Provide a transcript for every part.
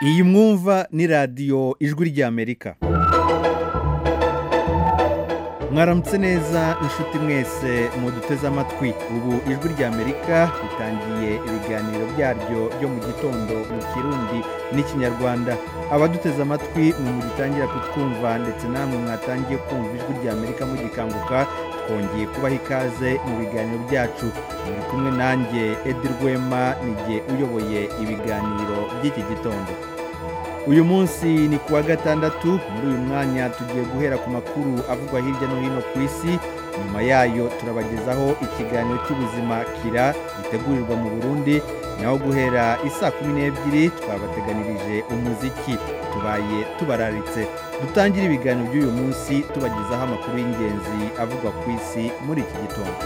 iyi mwumva ni radiyo ijwi ry'amerika mwaramutse neza inshuti mwese muduteze amatwi ubu ijwi ry'amerika ritangiye ibiganiro byaryo byo mu gitondo mu kirundi n'ikinyarwanda abaduteze amatwi mwe mugitangira kutwumva ndetse namwe mwatangiye kumva ijwi ry'amerika mugikanguka twongeye kubaha ikaze mu biganiro byacu muri kumwe nanjye edi rwema nijye uyoboye ibiganiro by'iki gitondo uyu munsi ni kuwa gatandatu muri uyu mwanya tugiye guhera ku makuru avugwa hirya no hino ku isi nyuma yayo turabagezaho ikiganiro cy'ubuzima kira gitegurirwa mu burundi naho guhera isaa kumi n'ebyiri twabateganirije umuziki tubaye tubararitse dutangire ibiganiro by'uyu munsi tubagezaho amakuru y'ingenzi avugwa ku isi muri iki gitondo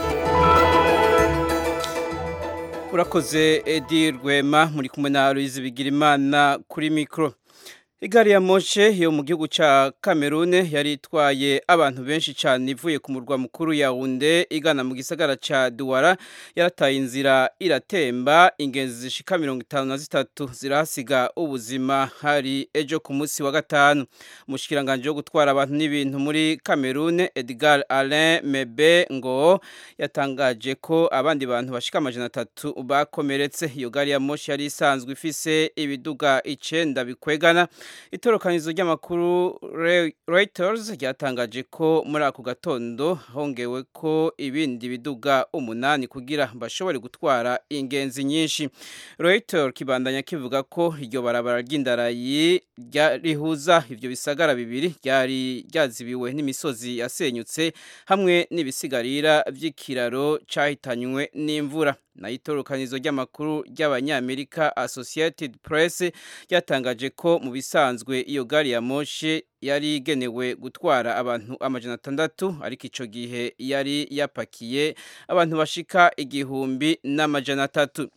urakoze edi rwema muri kumwe na louise bigirimana kuri mikoro igari ya moshe yo mu gihugu cya kamerune yari itwaye abantu benshi cyane ivuye ku murwa mukuru ya wunde igana mu gisagara cya duwara yarataye inzira iratemba ingenzi zishika mirongo itanu na zitatu zirahasiga ubuzima hari ejo ku munsi wa gatanu umushyikiranganje wo gutwara abantu n'ibintu muri kamerune edgar alain mebe ngo yatangaje ko abandi bantu bashika amajana atatu bakomeretse iyo gari ya moshe yari isanzwe ifise ibiduga icenda bikwegana itorokanizo ry'amakuru Reuters ryatangaje ko muri ako gatondo hongewe ko ibindi biduga umunani kugira bashobore gutwara ingenzi nyinshi Reuters kibandanya kivuga ko iryo barabara ry'indarayi rihuza ivyo bisagara bibiri ryari ryazibiwe n'imisozi yasenyutse hamwe n'ibisigarira vy'ikiraro cahitanywe n'imvura na itorokanizo ry'amakuru ry'abanyamerika Associated Press ryatangaje ko mu bisanzwe iyo gari ya moshe yari igenewe gutwara abantu amajana atandatu ariko ico gihe yari yapakiye abantu bashika igihumbi n'amajana atatu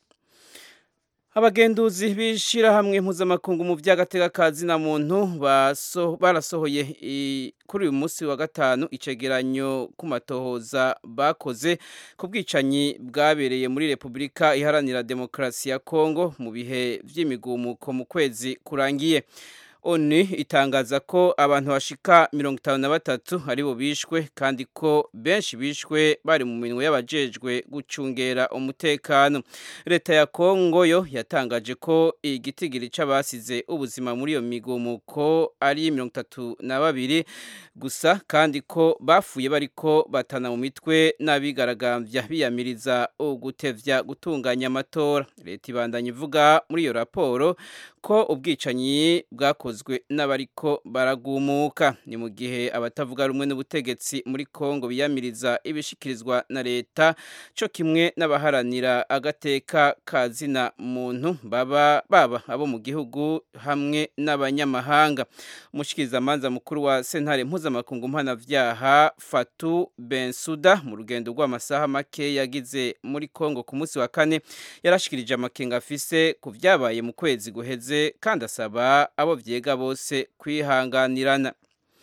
abagenduzi b'ishyirahamwe mpuzamakungu mu by'agatekakazi na muntu barasohoye kuri uyu munsi wa gatanu icegeranyo ku matohoza bakoze ku bwicanyi bwabereye muri repubulika iharanira demokarasi ya kongo mu bihe by'imigumuko mu kwezi kurangiye oni itangaza ko abantu bashika mirongo itanu na batatu aribo bishwe kandi ko benshi bishwe bari mu minwe y'abajejwe gucungera umutekano leta ya kongo yo yatangaje ko igitigiri c'abasize ubuzima muri iyo migumuko ari mirongo itatu na babiri gusa kandi ko bafuye bariko batana mu mitwe n'abigaragambya biyamiriza ugutevya gutunganya amatora leta ibandanya ivuga muri iyo raporo ko ubwicanyi bwakozwe n'abariko baragumuka ni mu gihe abatavuga rumwe n'ubutegetsi muri Kongo biyamiriza ibishikirizwa na leta cyo kimwe n'abaharanira agateka kazina muntu baba baba abo mu gihugu hamwe n'abanyamahanga umushikirizamanza mukuru wa sentare mpuzamakungu mpanavyaha Fatu Bensuda mu rugendo rw'amasaha make yagize muri Kongo ku munsi wa kane yarashikirije amakenga afise ku vyabaye mu kwezi guheze kandi asaba abo byega bose kwihanganirana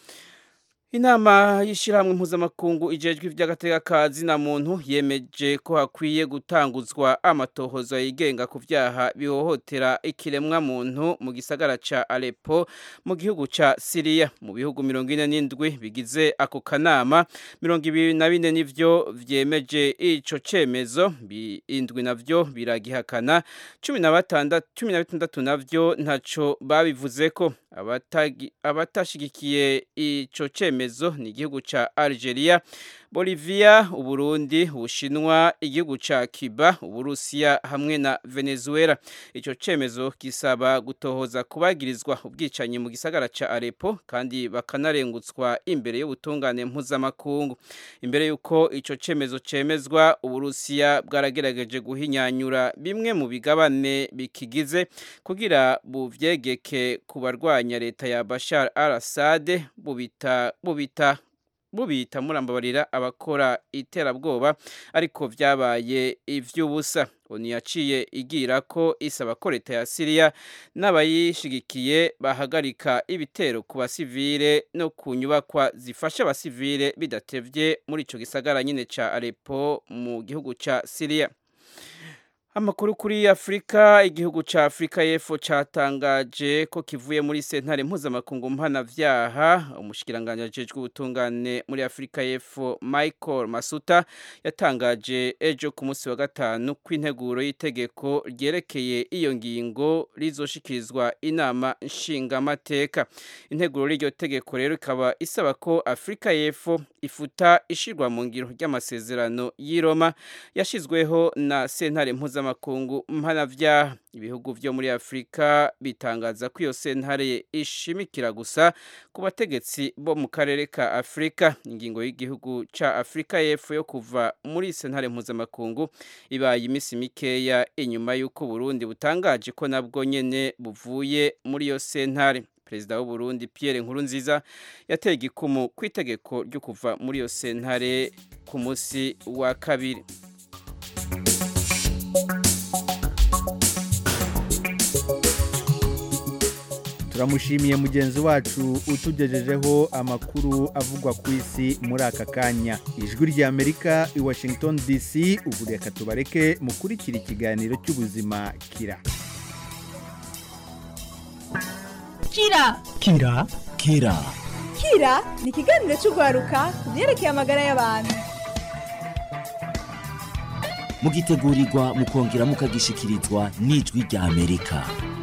inama y'ishyirahamwe mpuzamakungu ijejwe iby'agatekakazi na muntu yemeje ko hakwiye gutanguzwa amatohozo yigenga ku byaha bihohotera ikiremwa muntu mu gisagara ca Aleppo mu gihugu ca Syria mu bihugu mirongo ine n'indwi bigize ako kanama mirongo ibiri na bine nivyo vyemeje ico cemezo indwi navyo biragihakana cumi na batandatu cumi na bitandatu navyo ntaco babivuzeko abatashigikiye ico cemezo ni igihugu ca Algeria Bolivia Uburundi Ubushinwa igihugu ca Cuba Uburusiya hamwe na Venezuela ico cemezo kisaba gutohoza kubagirizwa ubwicanyi mu gisagara ca Aleppo kandi bakanarengutswa imbere y'ubutungane mpuzamakungu imbere yuko ico cemezo cemezwa Uburusiya bwaragerageje guhinyanyura bimwe mu bigabane bikigize kugira buvyegeke ku barwanya leta ya Bashar al-Assad bubita bubita bubita murambabarira abakora iterabwoba ariko vyabaye ivy'ubusa oni yaciye igira ko isaba ko leta ya Syria n'abayishigikiye bahagarika ibitero ku basivile no ku nyubakwa zifasha abasivile bidatevye muri ico gisagara nyine ca Aleppo mu gihugu ca Syria Amakuru kuri Afrika igihugu ca Afrika y'Epfo catangaje ko kivuye muri sentare mpuzamakungu mpanavyaha umushikiranganje ajejwe ubutungane muri Afrika y'Epfo Michael Masuta yatangaje ejo ku munsi wa gatanu kw'integuro y'itegeko ryerekeye iyo ngingo rizoshikirizwa inama nshingamateka integuro y'iryo tegeko rero ikaba isaba ko Afrika y'Epfo ifuta ishirwa mu ngiro ry'amasezerano y'i Roma yashizweho na sentare mpuzamakungu mpanavyaha ibihugu vyo muri Afrika bitangaza ko iyo sentare ishimikira gusa ku bategetsi bo mu karere ka Afrika ingingo y'igihugu ca Afrika y'Epfo yo kuva muri sentare mpuzamakungu ibaye imisi mikeya inyuma y'uko Burundi butangaje ko nabwo nyene buvuye muri iyo sentare perezida w'u Burundi Pierre Nkurunziza yateye igikumu ku itegeko ryo kuva muri iyo sentare ku munsi wa kabiri turamushimiye mugenzi wacu utugejejeho amakuru avugwa ku isi muri aka kanya ijwi ry'amerika i washington dc ubu reka tubareke mukurikira ikiganiro cy'ubuzima kira kira kira kira kira ni ikiganiro cy'urwaruka ku byerekeye amagara y'abantu mugitegurirwa mukongera mukagishikirizwa n'ijwi rya amerika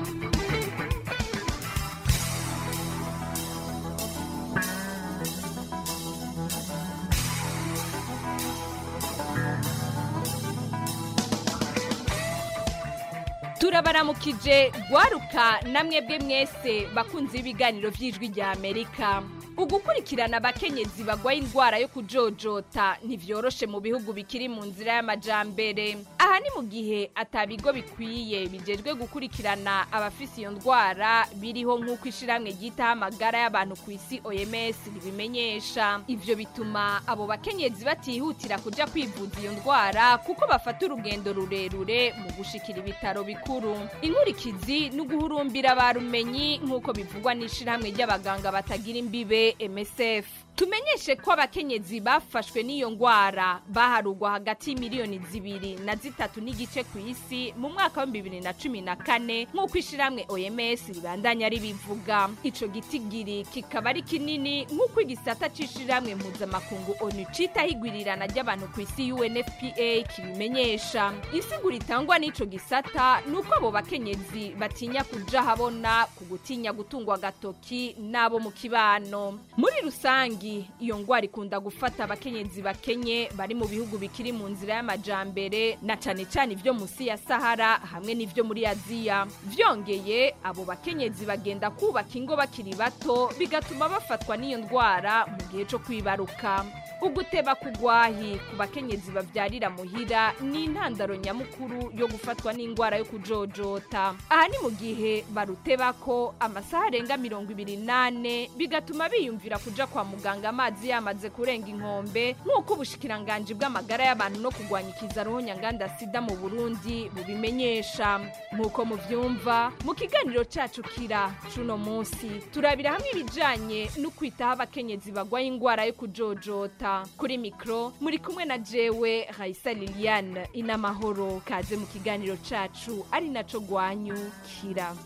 turabaramukije gwaruka namwe bwe mwese bakunze ibiganiro by'ijwi rya amerika ugukurikirana abakenyezi bagwaye indwara yo kujojota ntivyoroshe mu bihugu bikiri mu nzira y'amajambere aha ni mu gihe atabigo bikwiye bijejwe gukurikirana abafise iyo ndwara biriho nk'uko ishiramwe ryitaho amagara y'abantu ku isi oms ribimenyesha ivyo bituma abo bakenyezi batihutira kuja kwivuza iyo ndwara kuko bafata urugendo rurerure mu gushikira ibitaro bikuru inkurikizi ni uguhurumbira ba rumenyi nk'uko bivugwa n'ishirahamwe ry'abaganga batagira imbibe MSF tumenyeshe ko abakenyezi bafashwe n'iyo ngwara baharugwa hagati y'imiliyoni zibiri na zitatu n'igice ku isi mu mwaka wa bibiri na cumi na kane nk'uko ishiramwe OMS ribandanya ribivuga ico gitigiri kikaba ari kinini nk'uko igisata c'ishiramwe mpuzamakungu ONU citaho igwirirana ry'abantu ku isi UNFPA kibimenyesha insiguro itangwa n'ico gisata ni uko abo bakenyezi batinya kuja habona ku gutinya gutungwa agatoki n'abo mu kibano muri rusangi iyo ngwara ikunda gufata abakenyezi bakenye bari mu bihugu bikiri mu nzira y'amajambere na cane cane ivyo musi ya sahara hamwe n'ivyo muri aziya vyongeye abo bakenyezi bagenda kubaka ingo bakiri bato bigatuma bafatwa n'iyo ndwara mu gihe co kwibaruka uguteba kugwahi ku bakenyezi bavyarira muhira ni intandaro nyamukuru yo gufatwa n'ingwara yo kujojota aha ni mu gihe barutebako amasaha arenga mirongo ibiri nane bigatuma biyumvira kuja kwa muganga amazi yamaze kurenga inkombe nk'uko ubushikiranganji bw'amagara y'abantu no kurwanya ikizaruhu nyanganda sida mu burundi bubimenyesha nk'uko muvyumva mu kiganiro cacu kira cuno munsi turabira hamwe ibijanye no kwitaho abakenyezi bagwaye ingwara yo kujojota kuri mikro muri kumwe na jewe raisa liliane inamahoro kaze mu kiganiro cacu ari naco gwanyu kira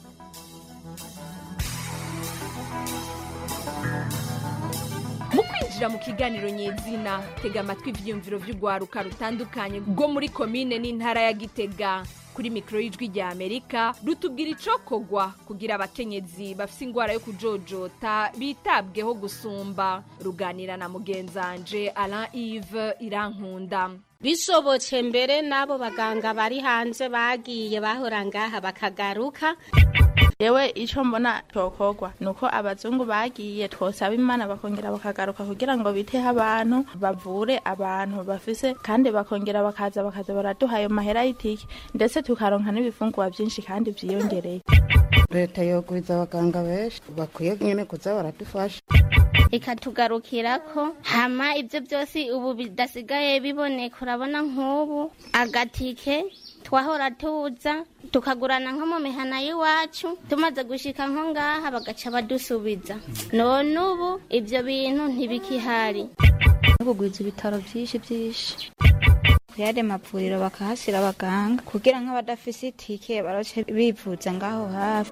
mu kwinjira mu kiganiro nyezina tega amatwi ivyiyumviro vy'urwaruka rutandukanye rwo muri komine n'intara ya gitega kuri mikoro y'ijwi rya amerika rutubwira icokogwa kugira abakenyezi bafise ingwara yo kujojota bitabweho gusumba ruganira na mugenzanje alain ive irankunda bishobotse mbere n'abo baganga bari hanze bagiye bahora ngaha bakagaruka yewe icyo mbona cyokorwa ni uko abazungu bagiye twosaba imana bakongera bakagaruka kugira ngo biteho abantu bavure abantu bafise kandi bakongera bakaza bakaza baraduha ayo mahera y'itike ndetse tukaronka n'ibifungurwa byinshi kandi byiyongereye leta yogwiza abaganga benshi bakwiye nyine kuza baradufasha ikatugarukira ko hama ibyo byose ubu bidasigaye biboneka urabona nk'ubu agatike twahora tuza tukagurana nko mu mihana y'iwacu tumaze gushika nko ngaha bagaca badusubiza none ubu ibyo bintu ntibikihari kugwiza ibitaro byinshi byinshi yade mavuriro bakahashyira abaganga kugira nk'abadafise itike baroce bivuza ngaho hafi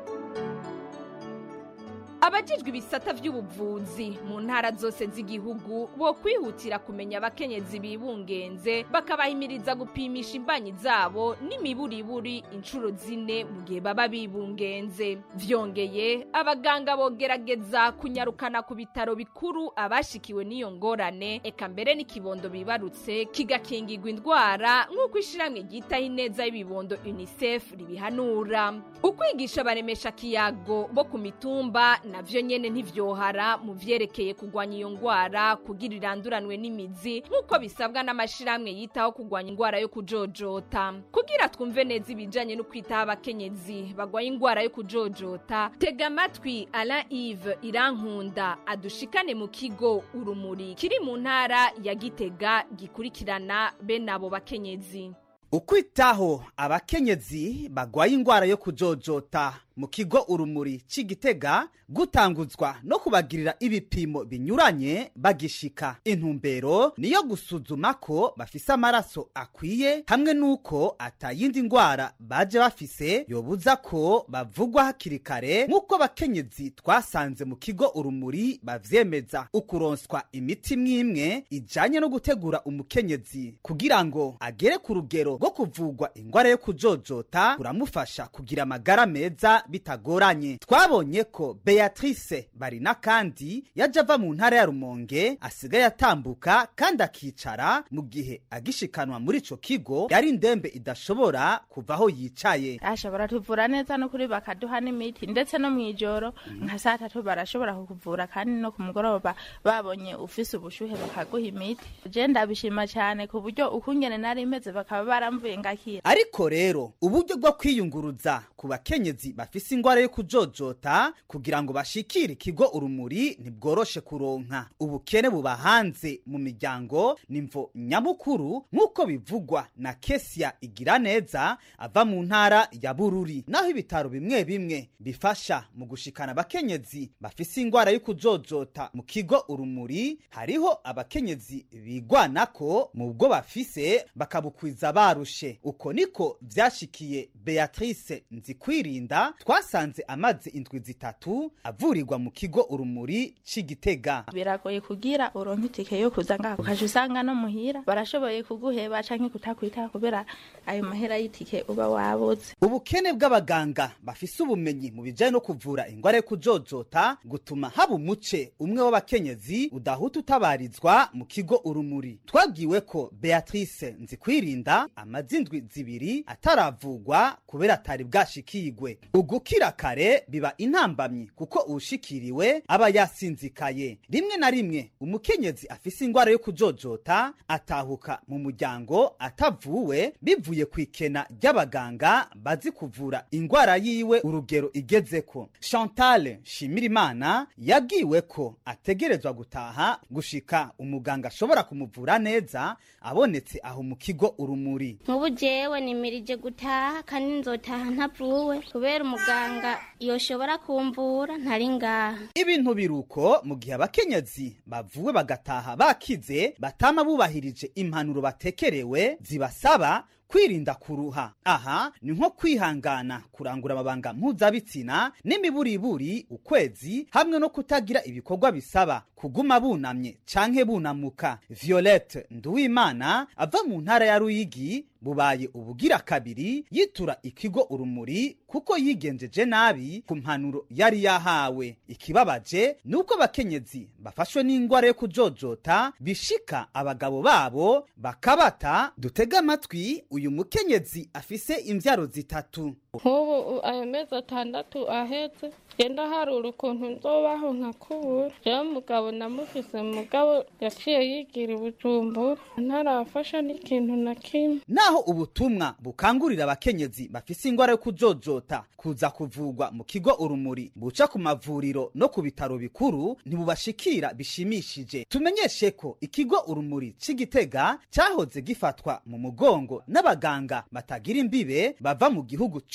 abajijwe ibisata by'ubuvuzi mu ntara zose z'igihugu bo kwihutira kumenya abakenyezi bibungenze bakabahimiriza gupimisha imbanyi zabo n'imiburiburi inshuro zine mu gihe baba bibungenze vyongeye abaganga bogerageza kunyarukana ku bitaro bikuru abashikiwe n'iyo ngorane eka mbere n'ikibondo bibarutse kigakingirwa indwara nk'uko ishiramwe ryitaho ineza y'ibibondo unicef ribihanura ukwigisha baremesha kiyago bo ku mitumba navyo nyene ntivyohara mu vyerekeye kugwanya iyo ngwara kugira iranduranwe n'imizi nk'uko bisabwa n'amashirahamwe yitaho kugwanya ingwara yo kujojota kugira twumve neza ibijanye no kwitaho abakenyezi bagwaye ingwara yo kujojota tega amatwi alain ive irankunda adushikane mu kigo urumuri kiri mu ntara ya gitega gikurikirana bene abo bakenyezi ukwitaho abakenyezi bagwaye ingwara yo kujojota mu kigo urumuri c'igitega gutanguzwa no kubagirira ibipimo binyuranye bagishika intumbero niyo gusuzuma ko bafise amaraso akwiye hamwe n'uko atayindi ngwara baje bafise yobuza ko bavugwa hakiri kare nk'uko abakenyezi twasanze mu kigo urumuri bavyemeza ukuronswa imiti mwimwe ijanye no gutegura umukenyezi kugira ngo agere ku rugero rwo kuvugwa ingwara yo kujojota kuramufasha kugira amagara meza bitagoranye twabonye ko beatrice barina kandi yaje ava mu ntara ya rumonge asigaye atambuka kandi akicara mu gihe agishikanwa muri ico kigo yari indembe idashobora kuva aho yicaye ashobora tuvura neza no kuri bakaduha n'imiti ndetse no mw'ijoro nka saa tatu barashobora kukuvura kandi no ku mugoroba babonye ufise ubushuhe bakaguha imiti je ndabishima cyane ku buryo ukungene nari meze bakaba baramvuye ngakira ariko rero uburyo bwo kwiyunguruza ku bakenyezi bafise ingwara yo kujojota kugira ngo bashikire ikigo urumuri ntibworoshe kuronka ubukene buba hanze mu miryango nimvo nyamukuru nk'uko bivugwa na kesia igira neza ava mu ntara ya bururi naho ibitaro bimwe bimwe bifasha mu gushikana abakenyezi bafise ingwara yo kujojota mu kigo urumuri hariho abakenyezi bigwanako mu bwo bafise bakabukwiza barushe uko niko vyashikiye beatrice nzikwirinda twasanze amaze indwi zitatu avurirwa mu kigo urumuri c'igitega biragoye kugira uronke itike yo kuza ngaho ukaje usanga no muhira barashoboye kuguheba canke kutakwitaho kubera ayo mahera y'itike uba wabuze ubukene bw'abaganga bafise ubumenyi mu bijanye no kuvura ingwara yo kujojota gutuma haba umuce umwe w'abakenyezi udahuta utabarizwa mu kigo urumuri twabwiwe ko beatrice nzikwirinda amaze indwi zibiri ataravugwa kubera atari bwashikigwe ugukira kare biba intambamyi kuko uwushikiriwe aba yasinzikaye rimwe na rimwe umukenyezi afise ingwara yo kujojota atahuka mu muryango atavuwe bivuye ku ikena ry'abaganga bazi kuvura ingwara yiwe urugero igezeko chantal shimirimana yabwiwe ko ategerezwa gutaha gushika umuganga ashobora kumuvura neza abonetse aho mu kigo urumuri nk'ubu jewe nimirije gutaha kandi nzotaha ntavuwe kubera umuganga yoshobora kumvura ntari ngaha ibintu biruko mu gihe abakenyezi bavuwe bagataha bakize batama bubahirije impanuro batekerewe zibasaba kwirinda kuruha aha ni nko kwihangana kurangura amabanga mpuzabitsina n'imiburiburi ukwezi hamwe no kutagira ibikorwa bisaba kuguma bunamye canke bunamuka violette nduwimana ava mu ntara ya ruyigi bubaye ubugira kabiri yitura ikigo urumuri kuko yigenjeje nabi ku mpanuro yari yahawe ikibabaje ni uko abakenyezi bafashwe n'ingwara yo kujojota bishika abagabo babo bakabata dutega amatwi uyu mukenyezi afise imvyaro zitatu nk'ubu ayo mezi atandatu ahetse genda harura ukuntu nzobaho nkakubura rero mugabo namufise mugabo yaciye yigira ibujumbura ntarafasha n'ikintu na kimwe naho ubutumwa bukangurira abakenyezi bafise ingwara yo kujojota kuza kuvugwa mu kigo urumuri buca ku mavuriro no ku bitaro bikuru ntibubashikira bishimishije tumenyeshe ko ikigo urumuri c'igitega cahoze gifatwa mu mugongo n'abaganga batagira imbibe bava mu gihugu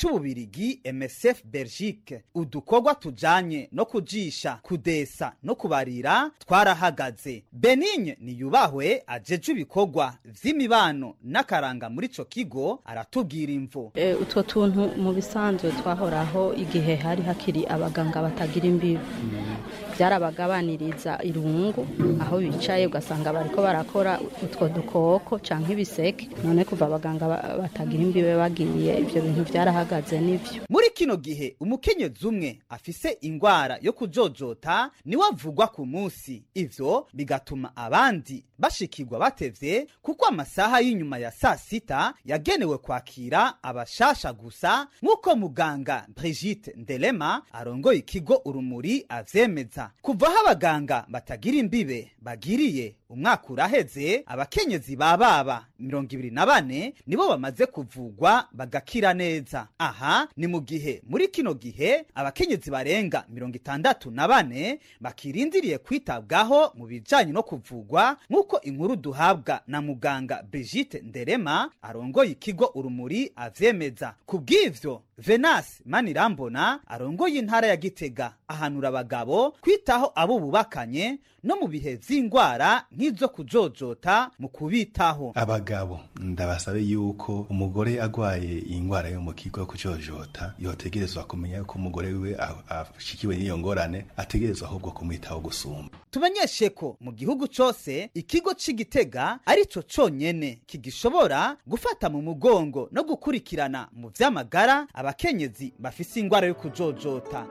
c'ububirigi msf belgique udukorwa tujanye no kujisha kudesa no kubarira twarahagaze benigne niyubahwe ajeje ibikorwa vy'imibano n'akaranga muri ico kigo aratubwira imvo E, utwo tuntu mu bisanzwe twahoraho igihe hari hakiri abaganga batagira imbibi byarabagabaniriza irungu aho bicaye ugasanga bariko barakora utwo dukoko canke ibiseke none kuva abaganga ba- batagira imbibe bagiye ivyo bintu byarahagaze n'ivyo muri kino gihe umukenyezi umwe afise ingwara yo kujojota niwe avugwa ku munsi ivyo bigatuma abandi bashikirwa batevye kuko amasaha y'inyuma ya saa sita yagenewe kwakira abashasha gusa nk'uko muganga brigite ndelema arongoye ikigo urumuri avyemeza kuva aho abaganga batagira imbibe bagiriye umwaka uraheze abakenyezi ba baba mirongo ibiri na bane nibo bamaze kuvugwa bagakira neza aha ni mu gihe muri kino gihe abakenyezi barenga mirongo itandatu na bane bakirindiriye kwitabwaho mu bijanye no kuvugwa nk'uko inkuru duhabwa na muganga brigite nderema arongoye ikigo urumuri avyemeza ku bw'ivyo venasi manirambona arongoye intara ya gitega ahanura abagabo kwitaho abo bubakanye no mu bihe vy'ingwara nk'izo kujojota mu kubitaho abagabo ndabasabe yuko umugore agwaye iyi ngwara yo mu kigo yo kujojota yotegerezwa kumenya yuko umugore wiwe a- ashikiwe n'iyo ngorane ategerezwa ahubwo kumwitaho gusumba tumenyeshe ko mu gihugu cose ikigo c'igitega arico conyene kigishobora gufata mu mugongo no gukurikirana mu vy'amagara abakenyezi bafise ingwara yo kujojota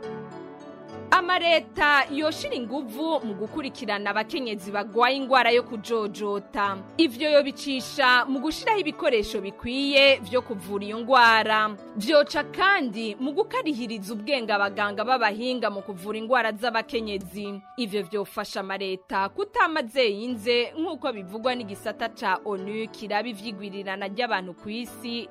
amareta yoshira inguvu mu gukurikirana abakenyezi bagwaye ingwara yo kujojota ivyo yobicisha mu gushiraho ibikoresho bikwiye vyo kuvura iyo ngwara vyoca kandi mu gukarihiriza ubwenge abaganga b'abahinga mu kuvura ingwara z'abakenyezi ivyo vyofasha amareta kutamaze yinze nk'uko bivugwa n'igisata ca onu kiraba ivyigwirirana ry'abantu ku isi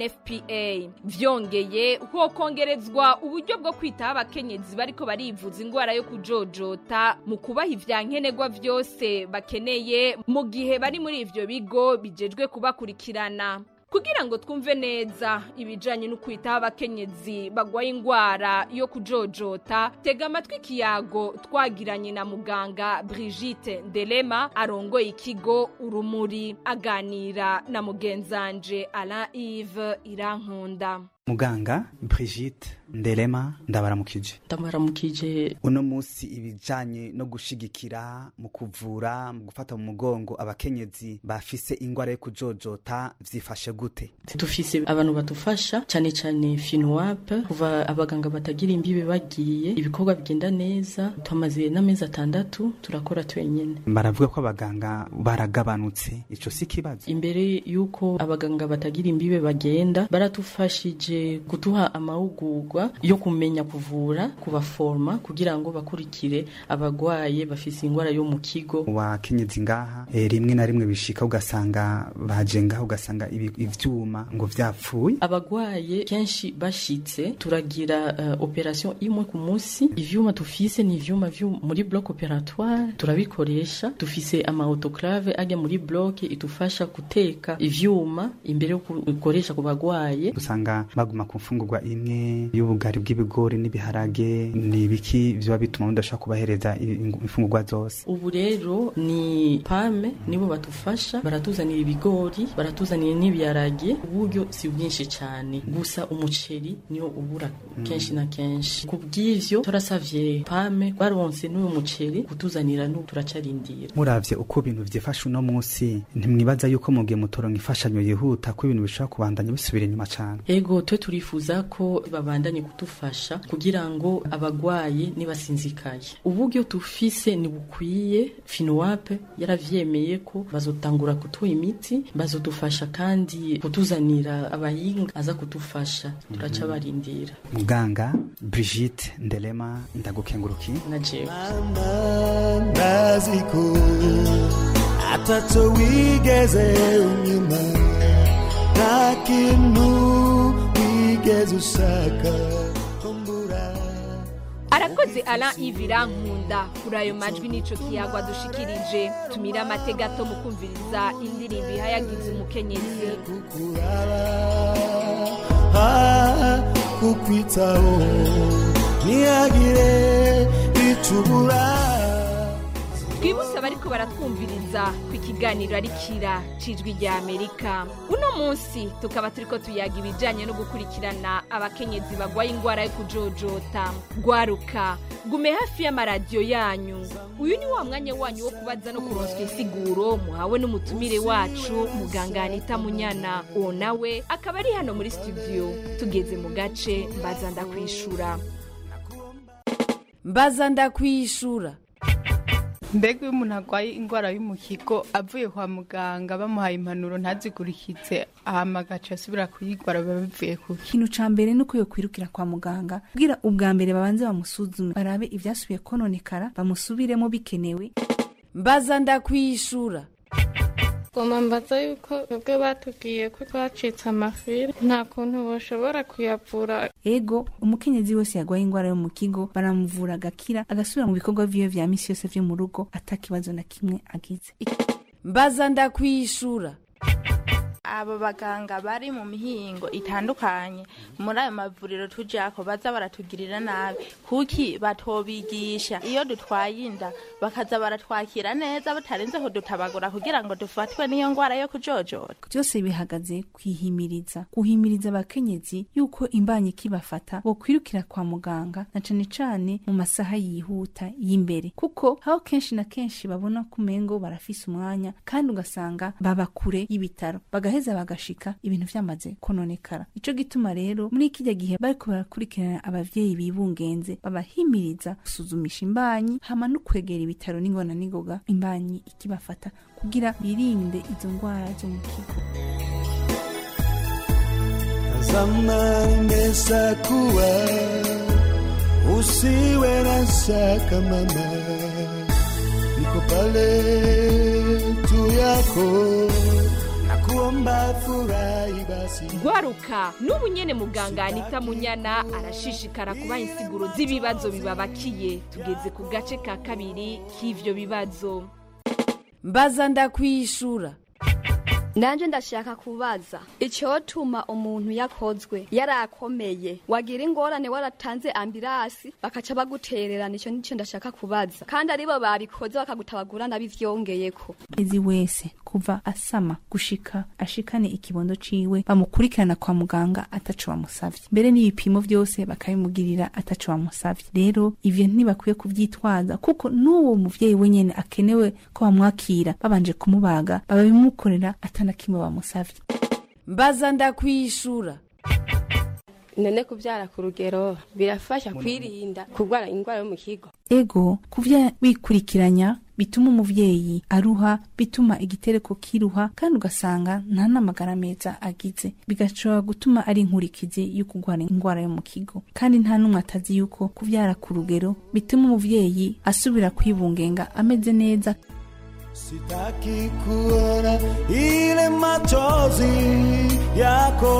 unfpa vyongeye hokongerezwa uburyo bwo kwitaho abakenyezi bariko barivuza ingwara yo kujojota mu kubaha ivyankenerwa vyose bakeneye mu gihe bari muri ivyo bigo bijejwe kubakurikirana kugira ngo twumve neza ibijanye no kwitaho abakenyezi bagwaye ingwara yo kujojota tega amatwi ikiyago twagiranye na muganga brigite ndelema arongoye ikigo urumuri aganira na mugenzanje alain ive irankunda muganga brigite ndelema ndabaramukije ndabaramukije uno musi ibijanye no gushigikira mu kuvura mu gufata mu mugongo abakenyezi bafise ingwara yo kujojota vyifashe gute dufise abantu badufasha cyane cyane finuwape kuva abaganga batagira imbibe bagiye ibikorwa bigenda neza tumaze n'amezi atandatu turakora twenyine baravuga ko abaganga baragabanutse ico si kibazo imbere y'uko abaganga batagira imbibe bagenda baratufashije kuduha amahugurwa yo kumenya kuvura kubaforma kugira ngo bakurikire abagwaye bafise ingwara yo mu kigo wakenyezi ngaha e, rimwe na rimwe bishika ugasanga baje ngaha ugasanga ibi- ivyuma ngo vyapfuye abagwaye kenshi bashitse turagira uh, operation imwe ku munsi ivyuma tufise ni ivyuma vyo muri bloc operatoire turabikoresha dufise ama autoclave ajya muri bloc itufasha guteka ivyuma imbere yo gukoresha ku bagwaye usanga baguma ku mfungurwa imwe y'ubugari bw'ibigori n'ibiharage ni ibiki vyoba bituma mudashobora kubahereza i- imfungurwa zose ubu rero ni pame nibo batufasha baratuzanira ibigori baratuzanira n'ibiharage uburyo si bwinshi cyane gusa umuceri niwo ubura kenshi na kenshi ku bw'ivyo turasavye pame baronse n'uyu muceri kutuzanira n'ubu turacarindira muravye uko ibintu vyifashe uno musi ntimwibaza yuko mugihe mutoronka imfashanyo yihuta ko ibintu bishobora kubandanya bisubira inyuma cane ego twe turifuza ko babandanye kudufasha kugira ngo abagwaye nibasinzikaye uburyo tufise ni bukwiye finuwape yaravyemeye ko bazotangura kutuha imiti bazodufasha kandi kutuzanira abahinga aza kudufasha turaca barindira muganga brigite ndelema ndagukenguruki na jewe ndaziko ataco wigeze unyuma nta kintu wigeze ushaka arakoze alain ive irankunda rwanda kuri ayo majwi n'ico kiyagwa dushikirije tumire amatega gato mu kumviriza indirimbo ihayagiza umukenyezi ah, kukwitaho ntihagire icubura twibutse abariko baratwumviriza ku ikiganiro ari kira cijwi rya amerika uno munsi tukaba turiko tuyaga ibijanye no gukurikirana abakenyezi bagwaye ingwara yo kujojota gwaruka gume hafi y'amaradiyo yanyu uyu ni wa mwanya wanyu wo kubaza no kuronswa insiguro muhawe n'umutumire wacu muganga anita munyana uwo nawe akaba ari hano muri studio tugeze mu gace mbaza ndakwishura mbaza ndakwishura mbega iyo umuntu arwaye indwara y'umuhigo avuye kwa muganga bamuhaye impanuro ntazigurikize hama agaca asubira kuyigwara biba bivuye kuki ikintu ca mbere ni uko yokwirukira kwa muganga kugira ubwa mbere babanze bamusuzume barabe ivyasubiye kononekara bamusubiremo bikenewe mbaza ndakwishura goma mbaza yuko twebwe batubwiye ko twacitse amafiri nta kuntu bashobora kuyavura ego umukenyezi wese yagwaye ingwara yo mu kigo baramuvura agakira agasubira mu bikorwa vyiwe vya misi yose vyo mu rugo ata kibazo na kimwe agize mbaza ndakwishura abo baganga bari mu mihingo itandukanye muri ayo mavuriro tujako baza baratugirira nabi kuki batobigisha iyo dutwaye inda bakaza baratwakira neza batarenze kudutabagura kugira ngo dufatwe n'iyo ngwara yo kujojota byose bihagaze kwihimiriza guhimiriza abakenyezi yuko imbanyi kibafata bokwirukira kwa muganga na cane cane mu masaha yihuta y'imbere kuko aho kenshi na kenshi babona ko umengo barafise umwanya kandi ugasanga baba kure y'ibitaro bagaheza bagashika ibintu vyamaze kononekara ico gituma rero muri kirya gihe bariko barakurikirana abavyeyi bibungenze babahimiriza gusuzumisha imbanyi hama no kwegera ibitaro n'ingona n'ingoga imbanyi ikibafata kugira birinde izo ngwara zo mu kigo zamani imeshakuwa usiwe na shaka mama niko pale tu yako nakuomba furahi basi gwaruka n'ubu nyene muganga anita munyana arashishikara kubaha insiguro z'ibibazo bibabakiye tugeze ku gace ka kabiri k'ivyo bibazo mbaza ndakwishura nanje ndashaka kubaza icyotuma umuntu yakozwe yarakomeye wagira ingorane waratanze ambirasi bakaca bagutererana icyo nicyo ndashaka kubaza kandi aribo babikoze bakagutabagura nabivyongeyeko ezi wese kuva asama gushika ashikane ikibondo ciwe bamukurikirana kwa muganga ataco bamusavye mbere n'ibipimo vyose bakabimugirira ataco bamusavye rero ivyo ntibakwiye kuvyitwaza kuko n'uwo muvyeyi wenyene akenewe ko bamwakira babanje kumubaga bababimukorera atana kimwe bamusavye mbaza ndakwishura none kubyara ku rugero birafasha kwirinda kurwara indwara yo mu kigo ego kuvya wikurikiranya bituma umuvyeyi aruha bituma igitereko kiruha kandi ugasanga nta n'amagara meza agize bigashobora gutuma ari inkurikizi yo kurwara indwara yo mu kigo kandi nta n'umwe atazi yuko kuvyara ku rugero bituma umuvyeyi asubira kwibungenga ameze neza sitaki kuona ile machozi yako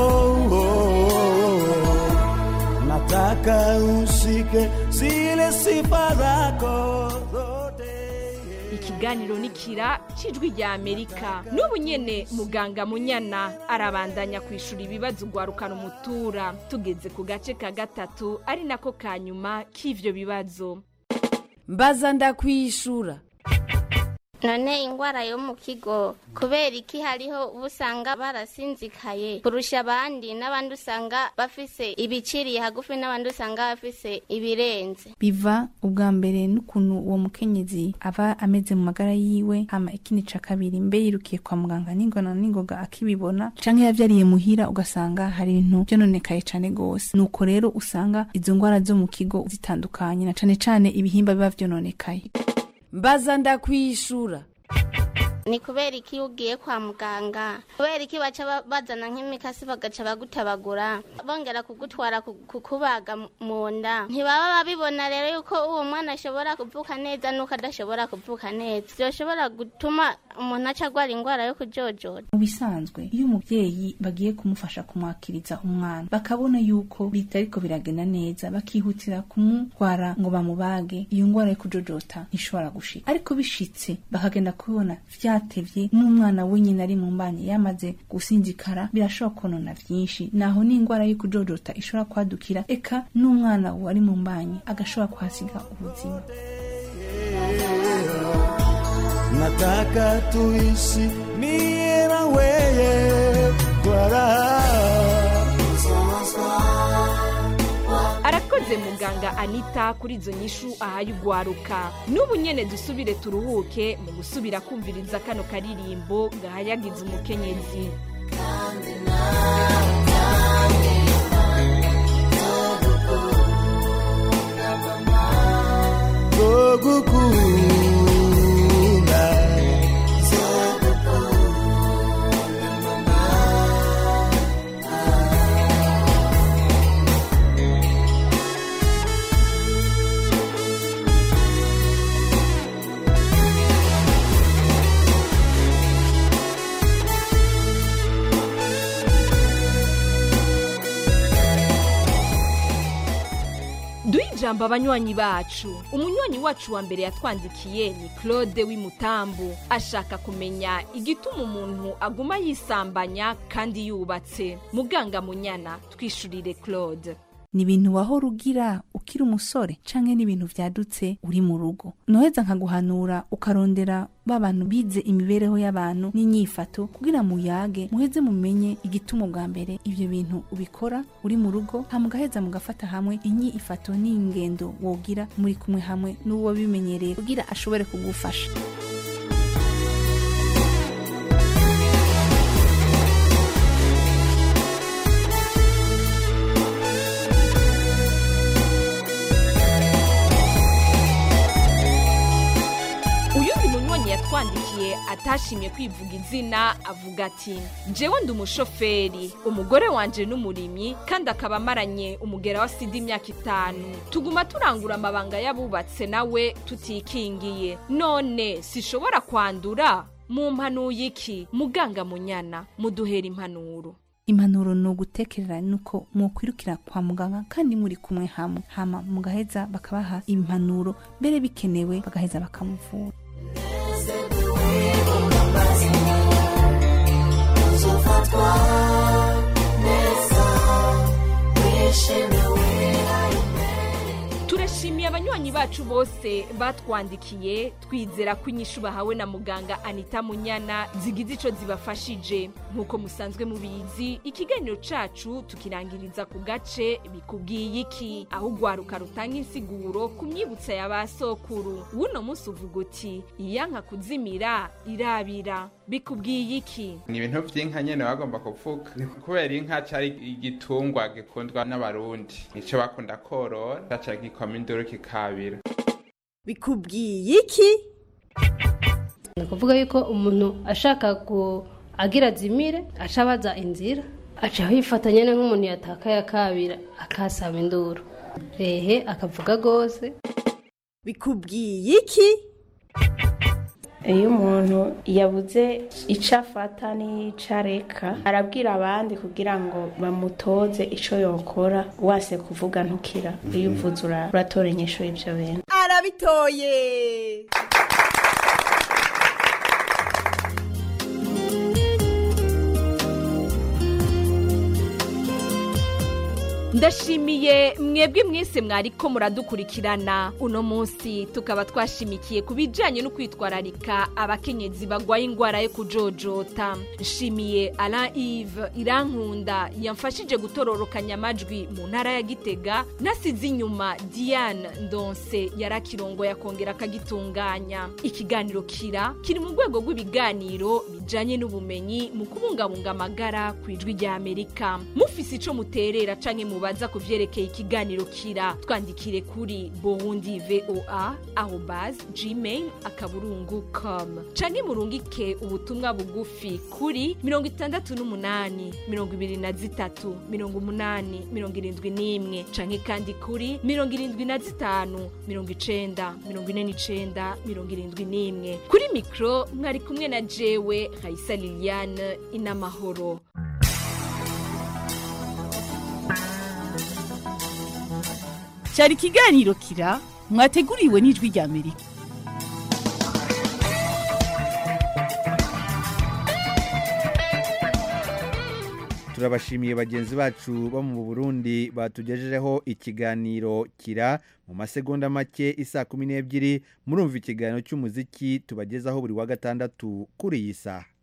nataka usike zile sifa zako ikiganiro nikira cijwi rya amerika n'ubu nyene muganga munyana arabandanya kwishura ibibazo ugwarukana umutura tugeze ku gace ka gatatu ari nako ka nyuma k'ivyo bibazo mbaza ndakwishura none ingwara yo mu kigo kubera iki hariho uba usanga barasinzikaye kurusha abandi n'abandi usanga bafise ibiciriye hagufi n'abandi usanga bafise ibirenze biva ubwa mbere n'ukuntu uwo mukenyezi aba ameze mu magara yiwe hama ikindi ca kabiri mbe yirukiye kwa muganga n'ingona n'ingoga akibibona canke yavyariye muhira ugasanga hari ibintu vyononekaye cane gose nuko rero usanga izo ngwara zo mu kigo zitandukanye na cane cane ibihimba biba vyononekaye mbaza ndakwishura ni kubera iki iyo ugiye kwa muganga kubera iki baca ba- bazana nk'imikasi bagaca bagutabagura bongera kugutwara ku- kukubaga mu- mu nda ntibaba babibona rero yuko uwo mwana ashobora kuvuka neza n'uko adashobora kuvuka neza byoshobora gutuma umuntu aca agwara indwara yo kujojora mu bisanzwe iyo umubyeyi bagiye kumufasha kumwakiriza umwana bakabona yuko bitariko biragenda neza bakihutira kumutwara ngo bamubage iyo ndwara yo kujojota ntishobora gushika ariko bishitse bakagenda kubibona vyatevye n'umwana wenyine ari mu mbanye yamaze gusinzikara birashobora konona vyinshi naho n'indwara yo kujojota ishobora kwadukira eka n'umwana wari mu mbanye agashobora kuhasiga ubuzima nataka tuishi mie na weye kwa raha arakoze muganga anita kuri izo nyishu ahaye ugwaruka n'ubu nyene dusubire turuhuke mu gusubira kumviriza kano karirimbo gahayagiza umukenyezi zogukunda duhe ijambo abanywanyi bacu umunywanyi wacu wa mbere yatwandikiye ni claude w'imutambu ashaka kumenya igituma umuntu aguma yisambanya kandi yubatse muganga munyana twishurire claude ni ibintu wahora ugira ukiri umusore canke ni ibintu vyadutse uri mu rugo noheza nkaguhanura ukarondera ba bantu bize imibereho y'abantu n'inyifato kugira muyage muheze mumenye igituma bwa mbere ivyo bintu ubikora uri mu rugo hama mugaheza mugafata hamwe inyifato n'ingendo wogira muri kumwe hamwe n'uwo bimenyereye kugira ashobore kugufasha uyundi munywanyi yatwandikiye atashimye kwivuga izina avuga ati jewe ndi umushoferi umugore wanje n'umurimyi kandi akaba amaranye umugera wa sida imyaka itanu tuguma turangura amabanga y'abubatse nawe tutikingiye none sishobora kwandura mu mpanuye iki muganga munyana muduhera impanuro impanuro ni ugutekerera nuko mwokwirukira kwa muganga kandi muri kumwe hamwe hama mugaheza bakabaha impanuro mbere bikenewe bagaheza bakamuvura turashimiye abanywanyi bacu bose batwandikiye twizera ko inyishu bahawe na muganga anita munyana zigize ico zibafashije nk'uko musanzwe mubizi ikiganiro cacu tukirangiriza ku gace bikubwiye iki aho ugwaruka rutanga insiguro ku myibutsa ya ba sokuru wuno munsi uvuga uti iyanka kuzimira irabira bikubwiye iki ni ibintu vy'inka nyene bagomba kuvuga ni kubera inka cari igitungwa gikundwa n'abarundi nico bakunda korora caca gikoma induru kikabira bikubwiye iki ni ukuvuga yuko umuntu ashaka ku agira azimire aca abaza inzira aca yifata nyine nk'umuntu yatakaye akabira akasaba induru ehe akavuga rwose bikubwiye iki iyo umuntu yabuze icyo afata n'icyo areka arabwira abandi kugira ngo bamutoze icyo yokora wase kuvuga ntukira iyo uvuze ura- uratora inyishu y'ibyo bintu arabitoye ndashimiye mwebwe mwese mwariko muradukurikirana uno munsi tukaba twashimikiye ku bijyanye no kwitwararika abakenyezi bagwaye indwara yo kujojota nshimiye Alain Yves irankunda yamfashije gutororokanya amajwi mu ntara ya gitega nasize inyuma diane ndonse yarakirongo yakongera akagitunganya ikiganiro kira kiri mu rwego rw'ibiganiro bijanye n'ubumenyi mu kubungabunga amagara ku ijwi rya amerika mufise ico muterera canke mubaza ku vyerekeye ikiganiro kira twandikire kuri burundi voa arobas gmail akaburungu com canke murungike ubutumwa bugufi kuri mirongo itandatu n'umunani mirongo ibiri na zitatu mirongo umunani mirongo irindwi n'imwe canke kandi kuri mirongo irindwi na zitanu mirongo icenda mirongo ine n'icenda mirongo irindwi n'imwe kuri mikro mwari kumwe na jewe raisa liliane inamahoro cyari ikiganiro kira mwateguriwe n'ijwi rya amerika turabashimiye bagenzi bacu bo mu burundi batugejejeho ikiganiro kira mu masegonda make isa kumi n'ebyiri murumva ikiganiro cy'umuziki tubagezaho buri wa gatandatu kuri iyi saha